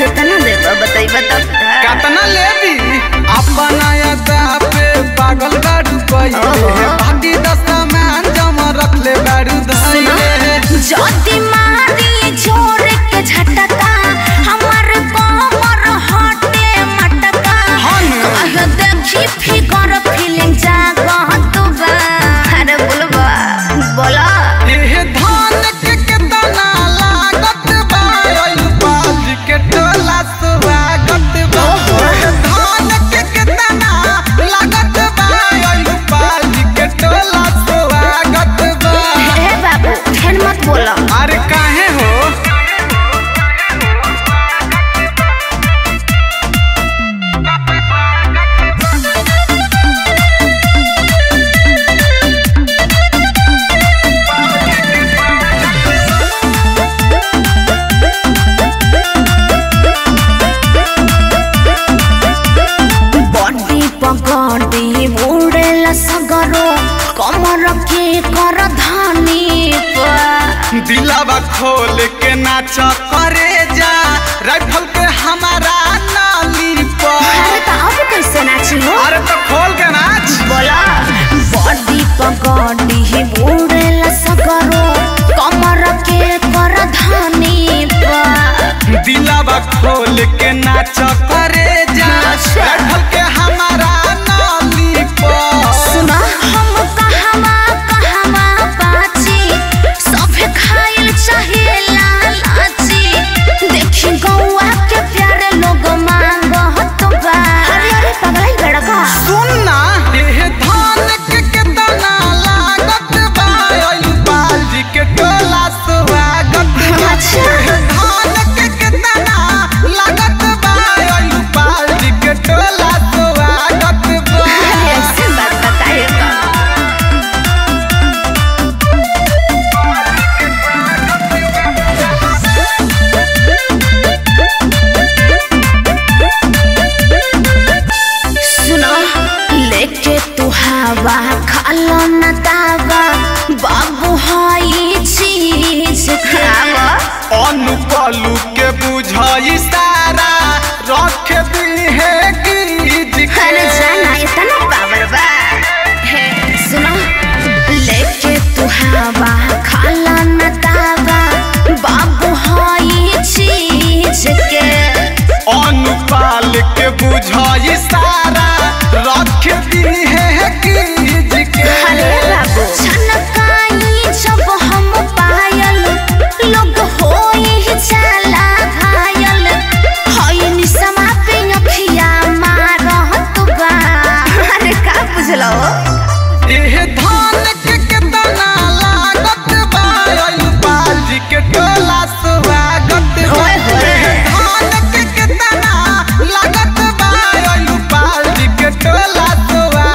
कितना देबा बताई बता कतना लेबी अपना अदा पे पागल बाड़ू कइले ओहो। भागी दस्ता में जमा रखले बाड़ू धइले जदी मारी जोर के झटका हमर कमर हटे मटका हन। कह देखी फिकर फीलिंग जागत बा अरे बोलबा बोला एह धान के केतना लागत बा ओइ बाज के टोला स्वागत बा एह धान के केतना लागत बा ओइ बाज के टोला स्वागत बा ए बाबू फेन मत बोला अरे काहे हो बॉडी पगड़ी उड़ेला सगरो कमर के कर धानी पा दिलावा खोल के नाच करे जा राइफल के हमारा नाली पर अरे तो अब कैसे नाची हो अरे तो खोल के नाच बोला बॉडी पगड़ी उड़ेला सगरो कमर के कर धानी पा दिलावा खोल के नाच करे जा अच्छा। राइफल के हमारा नाली पर सुना हम कहवा कहवा बाची सभे खाइल चाहे लालाची देखी गौआ के प्यारे लोग मांग तो बा अरे अरे पगलाई बड़का सुन ना एह धान के केतना लागत बा ओइ बाजी के टोला स्वागत बा अच्छा। एह धान के केतना लागत बा ओइ बाजी के टोला स्वागत बा अरे ऐसे बात बताइएगा सुनो लेके तू हवा खालो न दावा बाबू हई चीज खावा अनुपलू के बुझाई सारा रख दी है गीज अरे जाना इतना पावर बा हे सुनो लेके तू हवा खाला न दावा बाबू हई चीज के अनुपाल के बुझाई सारा रख दी है गीज के अरे बाबू छनकाई जब हम पायल लोग होई जाला घायल हई निसमा पे अखिया मारत बा अरे का बुझलो एह धान के केतना लागत बा ओइ बाजी के टोला स्वागत बा ओए होए। एह धान के केतना लागत बा ओइ बाजी के टोला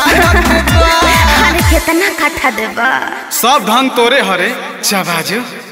स्वागत बा अरे कितना काठा देबा सब धन तोरे हरे चबाजो